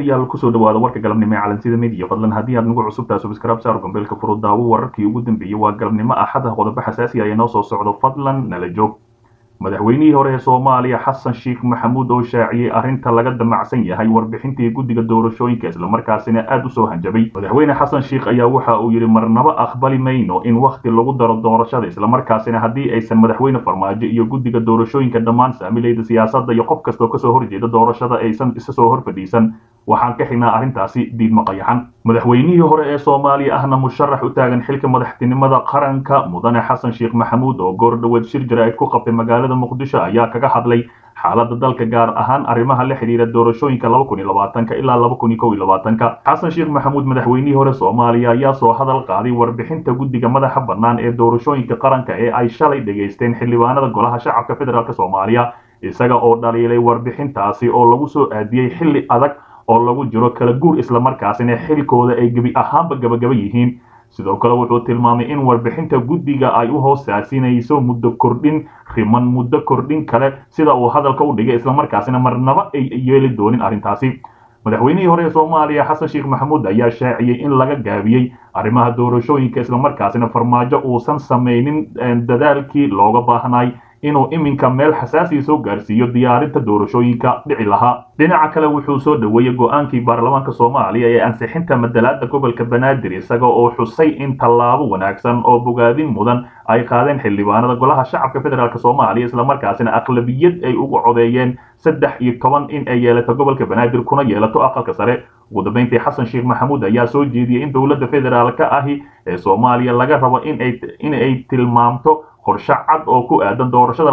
daawadayaal kusoo dhawaada warka galabnimo ee calansida midiya fadlan haddii aad nagu cusubtahay subscribe saar gombeelka furo daawo wararkii ugu dambeeyey waa galabnimo axada qodobo xasaasi ah ee noo soo socdo fadlan nala joog madaxweynihii hore ee soomaaliya xasan sheekh maxamuud oo shaaciyey arrinta laga damacsan yahay warbixintii guddiga doorashooyinka islamarkaasina aad u soo hanjabay madaxweyne xasan sheekh ayaa waxa uu yidhi marnaba aqbali mayno in wakhti lagu daro doorashada islamarkaasina haddii aysan madaxweyne farmaajo iyo guddiga doorashooyinka dhammaan saamilayda siyaasadda iyo qof kastoo kasoo horjeeda doorashada aysan isa soo hor fadhiisan waxaan ka xignaa arrintaasi diidma qayaxan madaxweynihii hore ee soomaaliya ahna musharax u taagan xilka madaxtinimada qaranka mudane xasan sheekh maxamuud oo goor dhoweed shir jaraa'id ku qabtay magaalada muqdisho ayaa kaga hadlay xaaladda dalka gaar ahaan arrimaha la xidhiira doorashooyinka ilaa xasan sheekh maxamuud madaxweynihii hore soomaaliya ayaa soo hadal qaaday warbixinta guddiga madaxa bannaan ee doorashooyinka qaranka ee ay shalay dhegaysteen xildhibaanada golaha shacabka federaalk soomaaliya isaga oo dhaliilay warbixintaasi oo lagu soo aadiyey xilli adag oo lagu jiro kala guur islamarkaasina xilkooda ay gebi ahaanba gabagaba yihiin sidoo kale wuxuu tilmaamay in warbixinta guddiga ay u hoosaasinayso muddo kordhin riman muddo kordhin kale sida uu hadalka u dhigay islamarkaasina marnaba ay yeeli doonin arrintaasi madaxweynihii hore ee soomaaliya xasan sheekh maxamuud ayaa shaaciyey in laga gaabiyey arrimaha doorashooyinka islamarkaasina farmaajo uusan samaynin dadaalkii looga baahnay inuu iminka meel xasaasiya soo gaarsiiyo diyaarinta doorashooyinka dhici lahaa dhinaca kale wuxuu soo dhoweeyey go-aankii baarlamaanka soomaaliya ee ansixinta madalaada gobolka banaadir isaga oo xusay in tallaabo wanaagsan oo bogaadin mudan ay qaadeen xildhibaanada golaha shacabka federaalk soomaaliya islamarkaasina aqlabiyad ay ugu codeeyeen saddex iyo toban in ay yeelato gobolka banaadir kuna yeelato aqalka sare ugu dambeyntii xasan sheekh maxamuud ayaa soo jeediyey in dowladda federaalka ahi ee soomaaliya laga rabo in ay tilmaamto qorshe cad oo ku aadan doorashada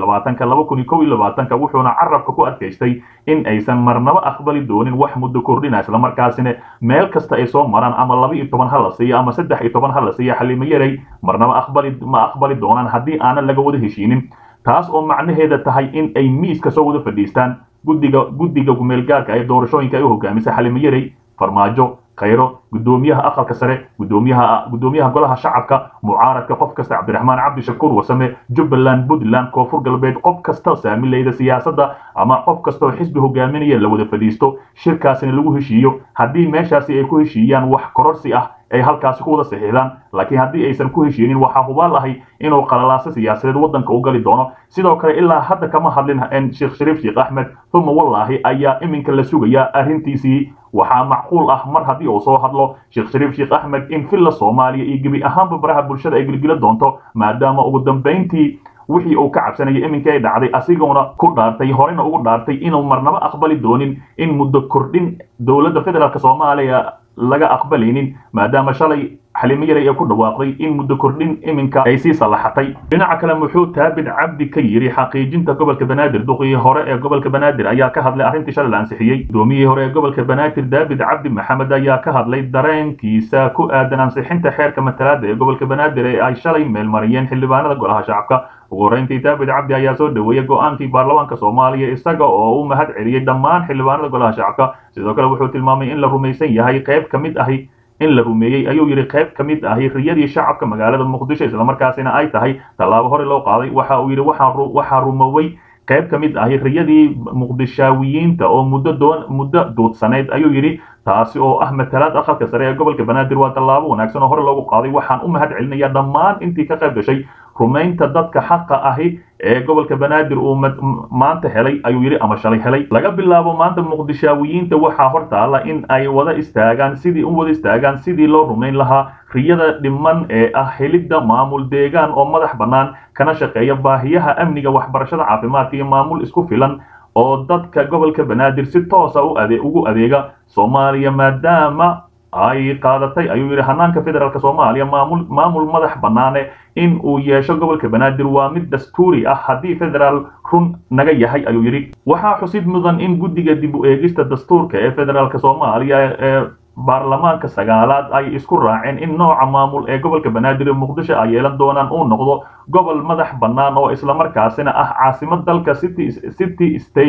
wuxuuna carabka ku adkaystay in aysan marnaba aqbali doonin wax muddo kordhina islamarkaasina meel kasta ay soo maraan ama laba iyo toban ha la siiyo ama saddex iyo toban ha la siiyo xalimo yaray marnaba aqbali ma aqbali doonaan haddii aanan laga wada heshiinin taas oo macnaheeda tahay in ay miiska soo wada fadhiistaan guddiga guddiga gumeelgaarka ee doorashooyinka ay u hogaamisa xalimo yaray farmaajo khayro guddoomiyaha aqalka sare gudoomiyaha guddoomiyaha golaha shacabka mucaaradka qof kasta cabdiraxmaan cabdishakuur wasame jubbaland puntland koonfur galbeed qof kasta saamilayda siyaasadda ama qof kasta oo xisbi hogaaminaya la wada fadhiisto shirkaasina lagu heshiiyo haddii meeshaasi ay ku heshiiyaan wax kororsi ah ay halkaasi ku wada saxiixdaan laakiin haddii aysan ku heshiinin waxaa hubaal ahay inuu qalalaaso siyaasadeed waddanka u gali doono sidoo kale ilaa hadda kama hadlin sheekh shariif sheekh axmed uma wallaahi ayaa iminka la sugayaa arrintiisii waxaa macquul ah mar haddii uu soo hadlo sheekh shariif sheekh axmed in villa soomaaliya iyo gebi ahaanba baraha bulshada ay gelgela doonto maadaama ugu dambayntii wixii uu ka cabsanayay iminka ay dhacday asiguna ku dhaartay horena ugu dhaartay inuu marnaba aqbali doonin in muddo kordhin dowladda federaalk soomaaliya laga aqbalaynin maadaama shalay xalimo yaray ee ku dhawaaqday in muddo kordhin iminka ay sii sallaxatay dhinaca kale muxuu taabid cabdi ka yidhi xaqiijinta gobolka banaadir duqii hore ee gobolka banaadir ayaa ka hadlay arrintii shalay la ansixiyey gudoomiyihii hore ee gobolka banaadir daabid cabdi maxamed ayaa ka hadlay dareenkiisa ku aadan ansixinta xeerka matalaada ee gobolka banaadir ee ay shalay meelmariyeen xildhibaanada golaha shacabka ugu horreyntii daabid cabdi ayaa soo dhoweeyey go-aankii baarlamaanka soomaaliya isaga oo u mahad celiyey dhammaan xildhibaanada golaha shacabka sidoo kale wuxuu tilmaamay in la rumaysan yahay qayb ka mid ahi in la rumeeyey ayuu yidhi qayb ka mid ahi riyadii shacabka magaalada muqdisho islamarkaasina ay tahay tallaabo hore loo qaaday waxa uu yidhi waxaa rumowey qayb ka mid ahi riyadii muqdishaawiyiinta oo muddo doon muddo duudsanayd ayuu yidhi taasi oo ah matalaad aqalka sare ee gobolka banaadir waa tallaabo wanaagsan oo hore loogu qaaday waxaan u mahad celinayaa dhammaan intii ka qayb gashay rumaynta dadka xaqa ahi ee gobolka banaadir uu maanta helay ayuu yidhi ama shalay helay laga bilaabo maanta muqdishaawiyiinta waxaa hor taalla in ay wada istaagaan sidii u wada istaagaan sidii loo rumayn lahaa riyada dhiman ee ah helidda maamul deegaan oo madax bannaan kana shaqeeya baahiyaha amniga waxbarashada caafimaadka iyo maamul isku filan oo dadka gobolka banaadir si toosa ugu adeega soomaaliya maadaama ay qaadatay ayuu yidhi hanaanka federaalk soomaaliya maamul maamul madax bannaane in uu yeesho gobolka banaadir waa mid dastuuri ah haddii federaal run naga yahay ayuu yidhi waxaa xusid mudan in guddiga dib u eegista dastuurka ee federaalk soomaaliya ee baarlamaanka sagaalaad ay isku raaceen in nooca maamul ee gobolka banaadir ee muqdisho ay yeelan doonaan uu noqdo gobol madax bannaan oo islamarkaasina ah caasimad dalka city city state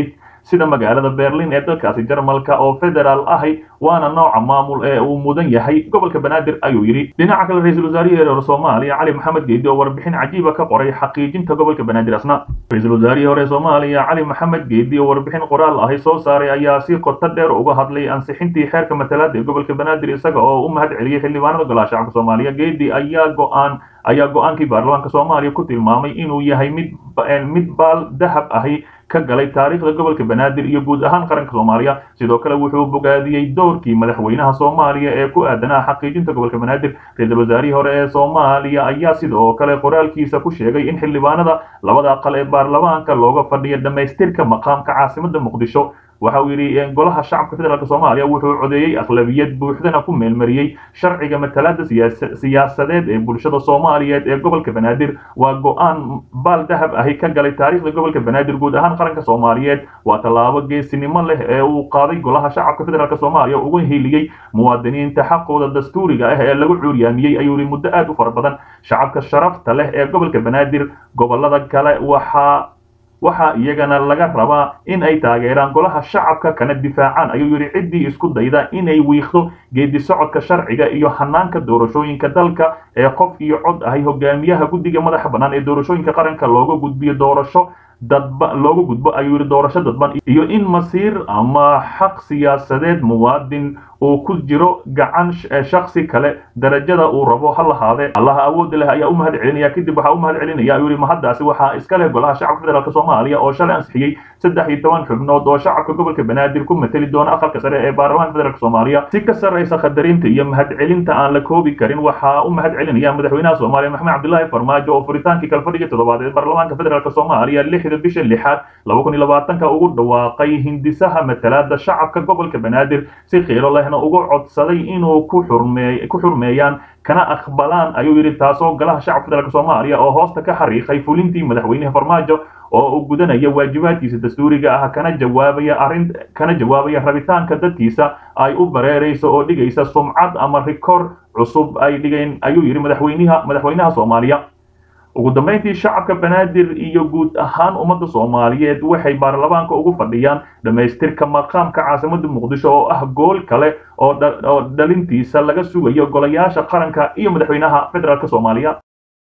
sida magaalada berlin ee dalkaasi jarmalka oo federaal ahi waana nooca maamul ee uu mudan yahay gobolka banaadir ayuu yidhi dhinaca kale ra-iisul wasaarihii reer soomaaliya cali maxamed geedi oo warbixin cajiiba ka qoray xaqiijinta gobolka banaadir asna ra-iisul wasaarihii hore soomaaliya cali maxamed geedi oo warbixin qoraal ahi soo saaray ayaa si qoto dheer uga hadlay ansixintii xeerka matalaada ee gobolka banaadir isaga oo u mahad celiyey xildhibaanada golaha shacabka soomaaliya geedi ayaa go-aan ayaa go-aankii baarlamaanka soomaaliya ku tilmaamay inuu yahay mid mid baal dahab ahi ka galay taariikhda gobolka banaadir iyo guud ahaan qaranka soomaaliya sidoo kale wuxuu bogaadiyey doorkii madaxweynaha soomaaliya ee ku aadanaa xaqiijinta gobolka banaadir ra-iisul wasaarihii hore ee soomaaliya ayaa sidoo kale qoraalkiisa ku sheegay in xildhibaanada labada aqal ee baarlamaanka looga fadhiya dhammaystirka maqaamka caasimada muqdisho waxa uu yidhi golaha shacabka federaalk soomaaliya wuxuu codeeyey aqlabiyad buuxdana ku meelmariyey sharciga matalaada siyaasadeed ee bulshada soomaaliyeed ee gobolka banaadir waa go-aan baal dahab ahi ka galay taariikhda gobolka banaadir guud ahaan qaranka soomaaliyeed waa tallaabo geesinimo leh ee uu qaaday golaha shacabka federaalk soomaaliya uga heliyey muwaadiniinta xaqooda dastuuriga ah ee lagu cuuryaamiyey ayuu yidhi muddo aad u fara badan shacabka sharafta leh ee gobolka banaadir gobolada kale waxaa waxaa iyagana laga rabaa in ay taageeraan golaha shacabka kana difaacaan ayuu yidhi ciddii isku dayda inay wiiqdo geedi socodka sharciga iyo hanaanka doorashooyinka dalka ee qof iyo cod ahay hogaamiyaha guddiga madaxa bannaan ee doorashooyinka qaranka looga gudbiyo doorasho dadba looga gudbo ayuu yidhi doorasho dadban iyo in masiir ama xaq siyaasadeed muwaadin uu ku jiro gacan shaksi kale darajada uu rabo ha lahaadee allaha awoodda leh ayaa u mahad celinaya kadib waxaa u mahad celinaya ayuu yidhi mahaddaasi waxaa iska leh golaha shacabka federaalk soomaaliya oo shalay ansixiyey saddex iyo toban xubnood oo shacabka gobolka banaadir ku mateli doona aqalka sare ee baarlamaanka federaalk soomaaliya si ka sarraysa qadarinta iyo mahad celinta aan la koobi karin waxaa u mahad celinaya madaxweynaha soomaaliya maxamed cabdilaahi farmaajo oo furitaankii kalfadhiga toddobaad ee baarlamaanka federaalk soomaaliya lixda bisha lixaad laba kun iyo labaatanka ugu dhawaaqay hindisaha matalaada shacabka gobolka banaadir si qiilo lehna ugu codsaday inuu ku xurmee ku xurmeeyaan kana aqbalaan ayuu yidhi taasoo golaha shacabka federaalk soomaaliya oo hoosta ka xariiqay fulintii madaxweynaha farmaajo oo uu gudanaya waajibaadkiisa dastuuriga ah kana jawaabaya arrin kana jawaabaya rabitaanka dadkiisa ay u bareerayso oo dhigaysa sumcad ama rikoor cusub ay dhigeen ayuu yidhi madaxweynaha madaxweynaha soomaaliya ugu dambeyntii shacabka banaadir iyo guud ahaan ummadda soomaaliyeed waxay baarlamaanka ugu fadhiyaan dhammaystirka maqaamka caasimada muqdisho oo ah gool kale oo oo dhalintiisa laga sugayo golayaasha qaranka iyo madaxweynaha federaalk soomaaliya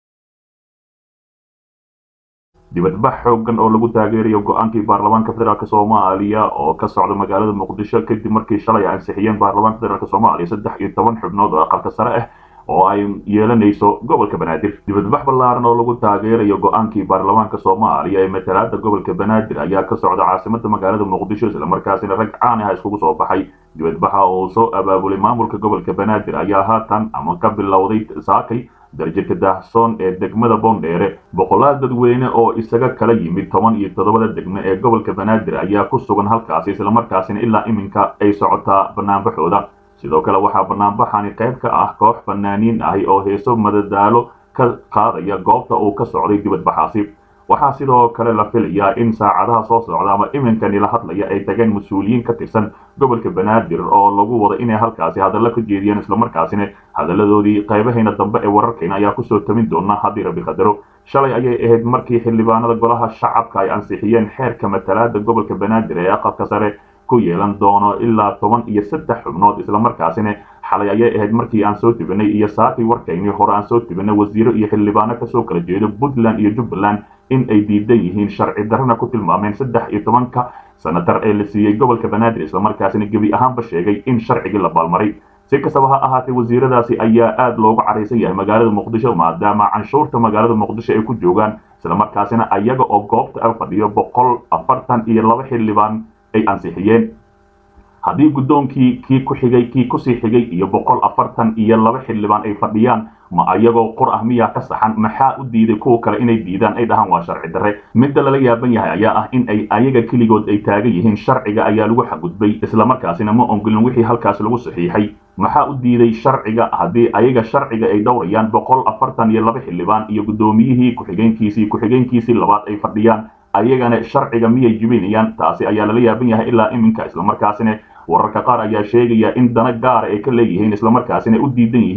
dibadbax xoogan oo lagu taageerayo go-aankii baarlamaanka federaalk soomaaliya oo ka socda magaalada muqdisho kadib markii shalay ansixiyeen baarlamaanka federaalk soomaaliya saddex iyo toban xubnood oo aqalka sare ah oo ay yeelanayso gobolka banaadir dibadbax ballaaran oo lagu taageerayo go-aankii baarlamaanka soomaaliya ee matalaada gobolka banaadir ayaa ka socda caasimada magaalada muqdisho islamarkaasina rag caan ah iskugu soo baxay dibadbaxa oo soo abaabulay maamulka gobolka banaadir ayaa haatan ama ka bilowday saakay darjirka daahsoon ee degmada boondheere boqolaal dadweyne oo isaga kala yimid toban iyo toddobada degme ee gobolka banaadir ayaa ku sugan halkaasi islamarkaasina ilaa iminka ay socotaa banaanbaxooda sidoo kale waxaa banaanbaxani qayb ka ah koox fanaaniin ahi oo heeso madadaalo ka qaadaya goobta uu ka socday dibadbaxaasi waxaa sidoo kale la filayaa in saacadaha soo socda ama iminkani la hadlaya ay tageen mas-uuliyiin ka tirsan gobolka banaadir oo lagu wada inay halkaasi hadallo ka jeediyeen islamarkaasina hadalladoodii qaybahayna dambe ee wararkayna ayaa kusoo tamin doona haddii rabbi qadaro shalay ayay ahayd markii xildhibaanada golaha shacabka ay ansixiyeen xeerka matalaada gobolka banaadir ee aqalka sare ku yeelan doono ilaa toban iyo saddex xubnood islamarkaasina xalay ayay ahayd markii aan soo tibinay iyo saakii warkaynii hore aan soo tibinay wasiiro iyo xildhibaano kasoo kala jeedo puntland iyo jubbaland in ay diidan yihiin sharci darrana ku tilmaameen saddex iyo tobanka sanatar ee la siiyey gobolka banaadir islamarkaasina gebi ahaanba sheegay in sharcigii la baalmaray si kastaba ha ahaatee wasiiradaasi ayaa aad loogu caraysan yahay magaalada muqdisho maadaama canshuurta magaalada muqdisho ay ku joogaan islamarkaasina ayaga oo goobta a fadhiyo boqol afartan iyo laba xildhibaan ay ansixiyeen haddii guddoonkii kii ku xigay kii kusii xigay iyo boqol afartan iyo laba xildhibaan ay fadhiyaan ma ayagoo qur ah miyaa ka saxan maxaa u diiday kuwa kale inay diidaan ay dhahaan waa sharci darre midda lala yaaban yahay ayaa ah in ay ayaga keligood ay taagan yihiin sharciga ayaa lagu xadgudbay islamarkaasina ma ongolin wixii halkaas lagu saxiixay maxaa u diiday sharciga haddii ayaga sharciga ay dhowrayaan boqol afartan iyo laba xildhibaan iyo guddoomiyihii ku-xigeenkiisii ku-xigeenkiisii labaad ay fadhiyaan ayagana sharciga miyay jibinayaan taasi ayaa lala yaaban yahay ilaa iminka islamarkaasina wararka qaar ayaa sheegaya in dana gaara ay ka leeyihiin islamarkaasina u diidan yihiin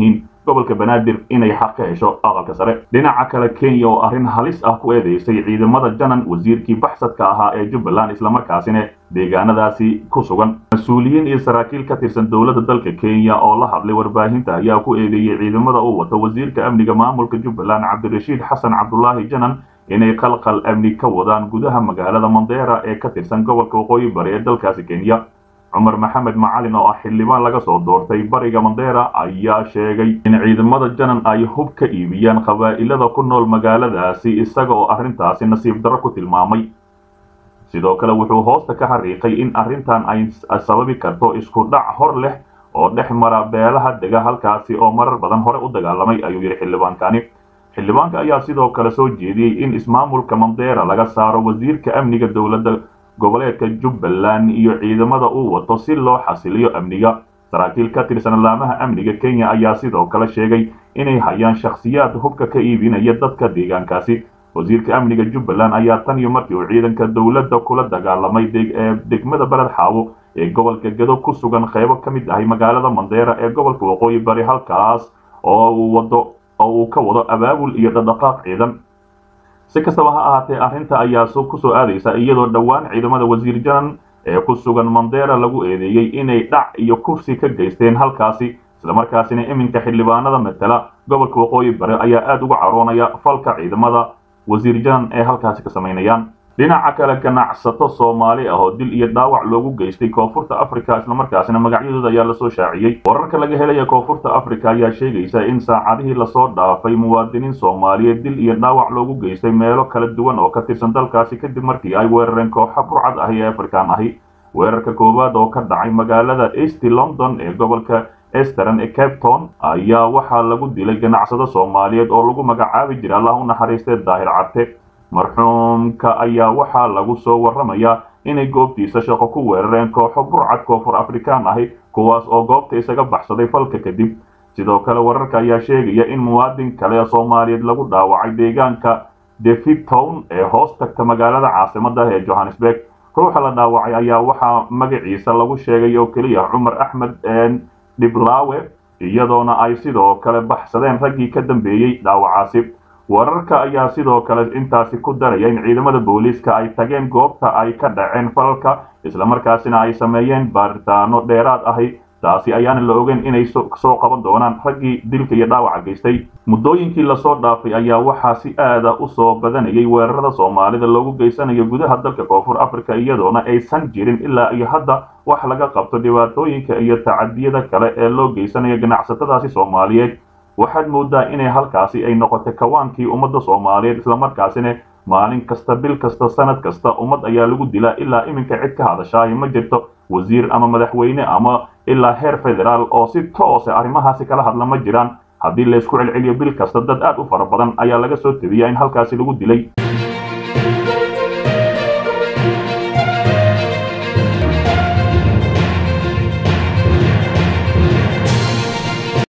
gobolka banaadir inay xaq ka hesho aqalka sare dhinaca kale kenya oo arrin halis ah ku eedeysay ciidamada janan wasiirkii baxsadka ahaa ee jubbaland islamarkaasina deegaanadaasi ku sugan mas-uuliyiin iyo saraakiil ka tirsan dowladda dalka kenya oo la hadlay warbaahinta ayaa ku eedeeyey ciidamada uu wato wasiirka amniga maamulka jubbaland cabdirashiid xasan cabdulaahi janan inay qalqal amni ka wadaan gudaha magaalada mandera ee ka tirsan gobolka waqooyi bari ee dalkaasi kenya cumar maxamed macalin oo ah xildhibaan laga soo doortay bariga mandera ayaa sheegay in ciidamada janan ay hub ka iibiyaan qabaa'ilada ku nool magaaladaasi isaga oo arrintaasi nasiib darro ku tilmaamay sidoo kale wuxuu hoosta ka xariiqay in arrintan ay sababi karto isku dhac hor leh oo dhex mara beelaha dega halkaasi oo marar badan hore u dagaalamay ayuu yidhi xildhibaankani xildhibaanka ayaa sidoo kale soo jeediyey in ismaamulka mandera laga saaro wasiirka amniga dowladda goboleedka jubbaland iyo ciidamada uu wato si loo xasiliyo amniga saraakiil ka tirsan laamaha amniga kenya ayaa sidoo kale sheegay inay hayaan shakhsiyaad hubka ka iibinaya dadka deegaankaasi wasiirka amniga jubbaland ayaa tan iyo markii uu ciidanka dowladda kula dagaalamay degmada beled xaawo ee gobolka gado ku sugan qaybo ka mid ahay magaalada mandera ee gobolka waqooyi bari halkaas oo uu wado oo uu ka wado abaabul iyo dhadhaqaaq ciidan si kastaba ha ahaatee arrinta ayaa ku soo aadaysa iyadoo dhowaan ciidamada wasiir janan ee ku sugan mandera lagu eedeeyey inay dhac iyo kursi ka geysteen halkaasi islamarkaasina iminka xildhibaanada matala gobolka waqooyi bari ayaa aada uga caroonaya falka ciidamada wasiir janan ee halkaasi ka samaynayaan dhinaca kale ganacsato soomaali ah oo dil iyo dhaawac loogu geystay koonfurta africa islamarkaasina magacyadooda ayaa lasoo shaaciyey wararka laga helaya koonfurta africa ayaa sheegaysa in saacadihii lasoo dhaafay muwaadiniin soomaaliyeed dil iyo dhaawac loogu geystay meelo kala duwan oo ka tirsan dalkaasi kadib markii ay weerareen kooxa burcad ahi ee afrikaan ahi weerarka koowaad oo ka dhacay magaalada east london ee gobolka esteran ee capton ayaa waxaa lagu dilay ganacsado soomaaliyeed oo lagu magacaabi jira allah u naxariistee daahir carte marxuumka ayaa waxaa lagu soo warramayaa inay goobtiisa shaqo ku weerareen kooxo burcad koonfur afrikaan ahi kuwaas oo goobta isaga baxsaday falka kadib sidoo kale wararka ayaa sheegaya in muwaadin kale soomaaliyeed lagu dhaawacay deegaanka devitown ee hoos tagta magaalada caasimada ee johannesburg ruuxa la dhaawacay ayaa waxaa magaciisa lagu sheegay oo keliya cumar axmed dhiblaawe iyadoona ay sidoo kale baxsadeen raggii ka dambeeyey dhaawacaasi wararka ayaa sidoo kale intaasi ku daraya in ciidamada booliiska ay tageen goobta ay ka dhaceen falalka islamarkaasina ay sameeyeen baaritaano dheeraad ahi taasi ayaana la ogeyn inay soo qaban doonaan raggii dilka iyo dhaawaca geystay muddooyinkii lasoo dhaafay ayaa waxaa si aada u soo badanayay weerarada soomaalida loogu geysanayo gudaha dalka koonfur africa iyadoona aysan jirin ilaa iyo hadda wax laga qabto dhibaatooyinka iyo tacadiyada kale ee loo geysanayo ganacsatadaasi soomaaliyeed waxaad moodaa inay halkaasi ay noqotay kawaankii ummadda soomaaliyeed islamarkaasina maalin kasta bil kasta sanad kasta ummad ayaa lagu dilaa ilaa iminka cid ka hadashaayo ma jirto wasiir ama madaxweyne ama ilaa heer federaal oo si toose arrimahaasi kala hadla ma jiraan haddii laysku celceliyo bil kasta dad aad u fara badan ayaa laga soo tebiyaa in halkaasi lagu dilay